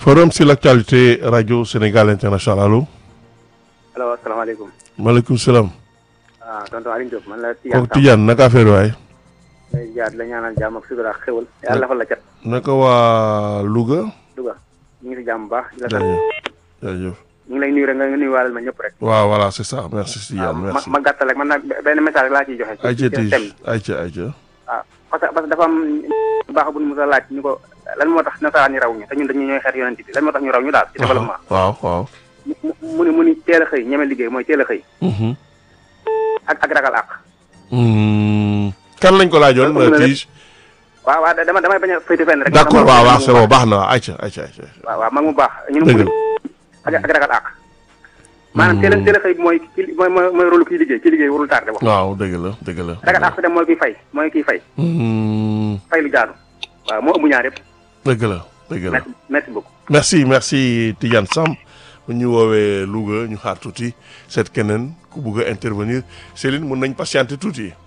forum sur l'actualité radio Sénégal international allo. allo asalaamaaleykum. maaleykum salaam. ah tonton Aliou Diop man la. Tidiane kooku Tidiane naka affaire waay. Samb jaar la ñaanal jàmm ak sutura ak xéwal. yàlla fa la cat. naka waa Louga. Louga ñu ngi si jàmm bu baax. di la sant jaajëf jaajëf. ñu ngi lay nuyu rek nga nuyuwaalal ma ñëpp rek. waaw voilà c'est ça merci waaw Tidiane ma merci. ma gàttal rek man nag benn message laa ciy joxe. ci ayca ci Tige thème bi ayca ayca. waaw parce que parce que dafa am baax bu ñu mos a laaj ñu ko lan moo tax nasaraan ñi raw ñu te ñun dañuy ñooy xeet yonent bi lan moo tax ñu raw ñu daal ci développement. waaw waaw. mu mu ni mu ni teel a xëy ñeme liggéey mooy teel a xëy. Mhm. ak ak ragal àq. Hmm. kan lañ ko laajoon Loolu la Tige. waaw waaw dama damay bañ a féete fenn rek. d'accord dama- waaw waaw c'est bon baax na waaw ayca ayca ayca. waaw waaw mag mu baax. ñu dëgg ne la. ak ak ragal àq. maanaam teel a teel a xëy mooy ki mooy mooy mooy rôle kiy liggéey ki liggéey warul tardé wax. waaw dëgg la dëgg la. ragal àq dem mooy kiy fay mooy kiy fay Hmm. fay lu jaadu waaw moo ëmb ñaar yëpp. dëgg la dëgg la. merci merci beaucoup. merci merci Tidiane Samb bu ñu woowee Louga ñu xaar tuuti seet keneen ku bugg a intervenir Céline mun nañ patienter tuuti.